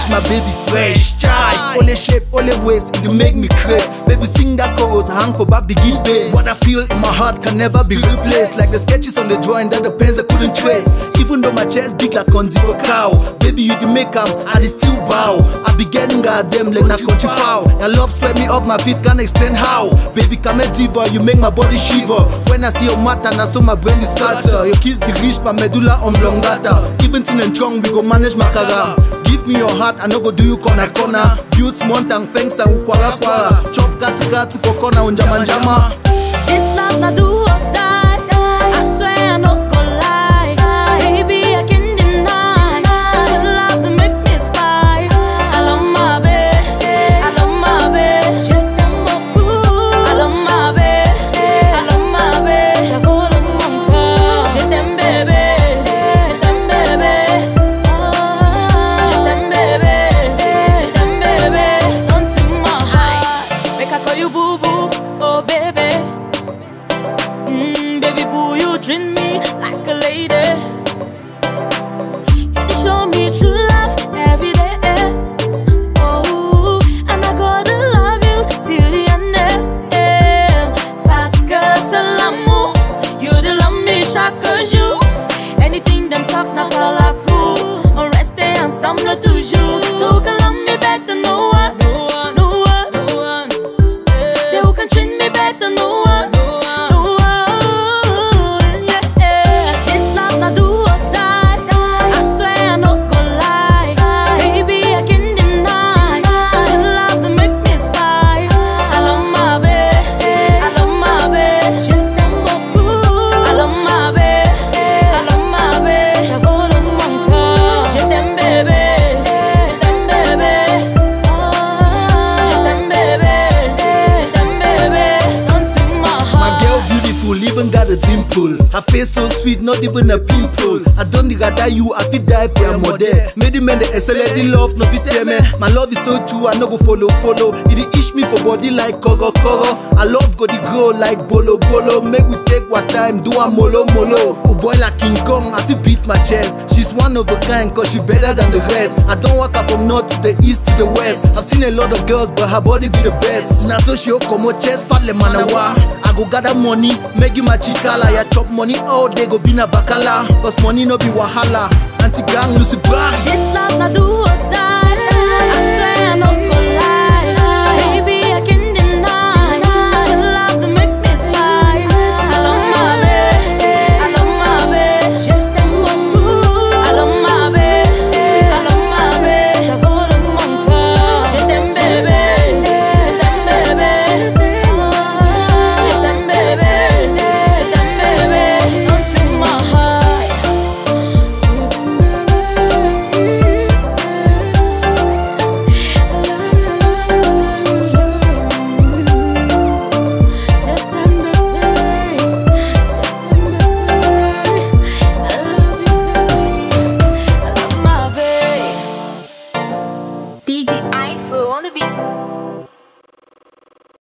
my baby fresh. Chai, only shape, only waist, it dey make me craze. Baby sing that chorus, hang for back the give bass. What I feel in my heart can never be replaced. Like the sketches on the drawing that the pens I couldn't trace. Even though my chest big like on zero cow. Baby you the make am, I dey still bow. I be getting goddamn like na country foul. Your love sweat me off my feet, can't explain how. Baby come a diva, you make my body shiver. When I see your matter, now so my brain is scatter. Your kiss the reach my medulla oblongata. Even thin and strong, we go manage my career. Give me your heart, I no go do you corner corner. Built mountain fence and ukwara kwara. Chop kati kati for corner unjama njama. This love na do or die. I swear I no go lie. Baby, I can't deny. Your love to make me spy. I love my baby. I love my baby. Je t'aime beaucoup. I love my baby. I love my baby. J'avole mon cœur. Je t'aime bébé. Je t'aime bébé. Ah, Je t'aime bébé. Je t'aime bébé. Don't take my heart. Make I call you boo boo. Oh baby. Mm, baby boo, you treat me like a lady. You just show me true love every day. Oh, and I gotta love you till the end. eh. Parce que c'est l'amour, you the love me chaque jour. Anything them talk n'a pas la cour. On reste ensemble toujours. So who can love me better, no one, no one, no one, no one. Say who can treat me better, no one, no one. Yeah, yeah. This love na do or die. I swear I no go lie. Baby, I can't deny. Your love to make me spy. I love my baby. I love my baby. Je t'aime beaucoup. I love my baby. I love my baby. J'avole mon cœur. Je t'aime bébé. Je t'aime bébé. Ah, je t'aime bébé. Je t'aime bébé. Don't take my My heart. girl beautiful, even got a dimple. Her face so sweet, not even a pimple. I don't think I die you, I fit die for your mother. Made the man the excellent in love, no fit tell me. My love is so true, I no go follow, follow. It dey itch me for body like koro koro. I love go the grow like bolo bolo. Make we take what time, do a molo molo. Oh boy like King Kong, I fit beat my chest. She's one of a kind, cause she better than the rest. I don't walk her from north to the east to the west. I've seen a lot of girls, but her body be the best. Now so she come chest, fat le manawa. I go gather money, make you my chikala. Ya chop money all day, go be na bakala. Cause money no be wahala. Anti gang, Lucy Brand. This love na do